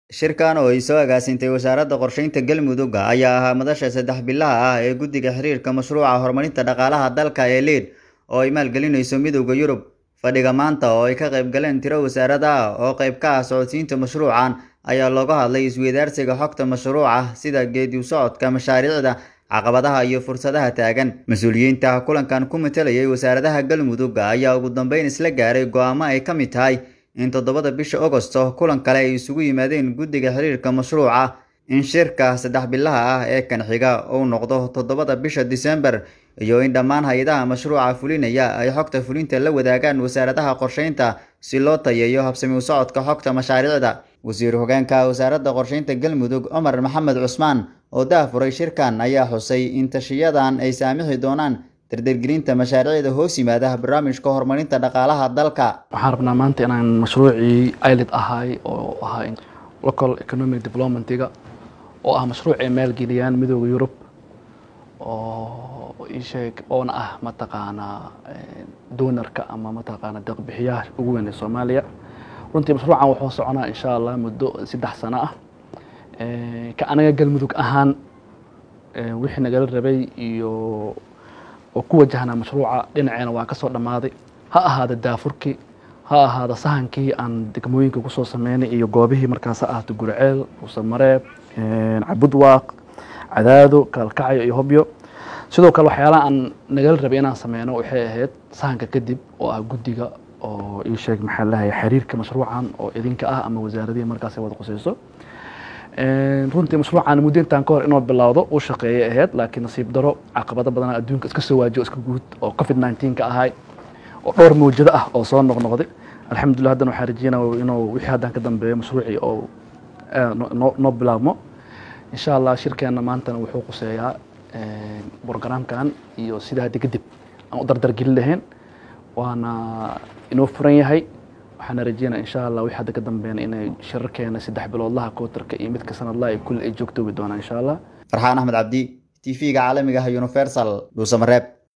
Shirkan oo ay soo agaasintay Wasaaradda Qorsheynta Galmudug ayaa ahaa madasha saddex bilaha ah ee Guddiga Xiriirka Mashruuca Horumarinta Dhaqaalaha Dalka ee LEAD oo ay maalgelinayso Midowga Yurub. Fadhiga maanta oo ay ka qayb galeen tiro wasaarado ah oo qayb ka ah socodsiinta mashruucan ayaa looga hadlay isweydaarsiga xogta mashruuca sida geedi socodka mashaariicda, caqabadaha iyo fursadaha taagan. Mas'uuliyiinta kulankan ku matalayay wasaaradaha Galmudug ayaa ugu dambeyn isla gaaray go'aamo ay ka mid tahay in toddobada bisha Agosto kulan kale ay isugu yimaadeen Guddiga Xiriirka Mashruuca, in shirka saddex bilaha ah ee kan xiga uu noqdo toddobada bisha Diseembar, iyo in dhammaan hay'adaha mashruuca fulinaya ay xogta fulinta la wadaagaan wasaaradaha qorsheynta si loo tayeeyo habsami u socodka xogta mashaariicda. Wasiir Hoggaanka Wasaaradda Qorsheynta Galmudug Cumar Maxamed Cusmaan oo daahfuray shirkan ayaa xusay in tashiyadan ay saamixi doonaan dardargelinta mashaariicda hoos yimaada barnaamijka horumarinta dhaqaalaha dalka. waxaan rabnaa maanta inaan mashruucii ILED ahay oo ahaa local economic developmentiga oo ah mashruuc ay maalgeliyaan midooda Yurub oo ii sheeg oona ah mataqaanaa doonarka ama mataqaanaa deeq-bixiyaha ugu weyn ee Soomaaliya runtii mashruucan wuxuu soconaa insha Allah muddo saddex sano ah ka anaga Galmudug ahaan wixii nagala rabay iyo oo ku wajahnaa mashruuca dhinaceena waa ka soo dhammaaday ha ahaada daafurkii ha ahaada sahankii aan degmooyinka kusoo sameynay iyo goobihii markaas ha ahaato gurceel rusamareeb cabudwaaq cadaado kalkacayo iyo hobyo sidoo kale waxyaalaha aan nagala rabay inaan sameyno waxay ahayd sahanka kadib oo ah guddiga oo ii sheeg maxaa lahay xiriirka mashruucan oo idinka ah ama wasaaradihii markaas ay wada qusayso runtii mashruucan muddo intaan ka hor inuu bilowdo uu shaqeeyay ahayd laakiin nasiib daro caqabado badan adduunka iska soo waajiyo iska guud oo covid 19 ka ahay oo dhowr mawjado ah oo soo noqnoqday alxamdulillah haddana waxaan rajeynaya inuu wixii haddaan ka dambeeyo mashruucii oo noo bilaabmo insha allah shirkeena maantana wuxuu quseeyaa brogramkan iyo sida hadda kadib aan u dardargelin lahayn waana inoo furan yahay waxaana rajeynaya insha allah wixii hadda ka dambeeyana inay shirarkeena saddex biloodlaha kootarka iyo midka sanadlaha ay kulli ay joogtoobi doonaan insha allah Farxaan Axmed Cabdi, TV-ga caalamiga ah Universal, Dhuusamareeb.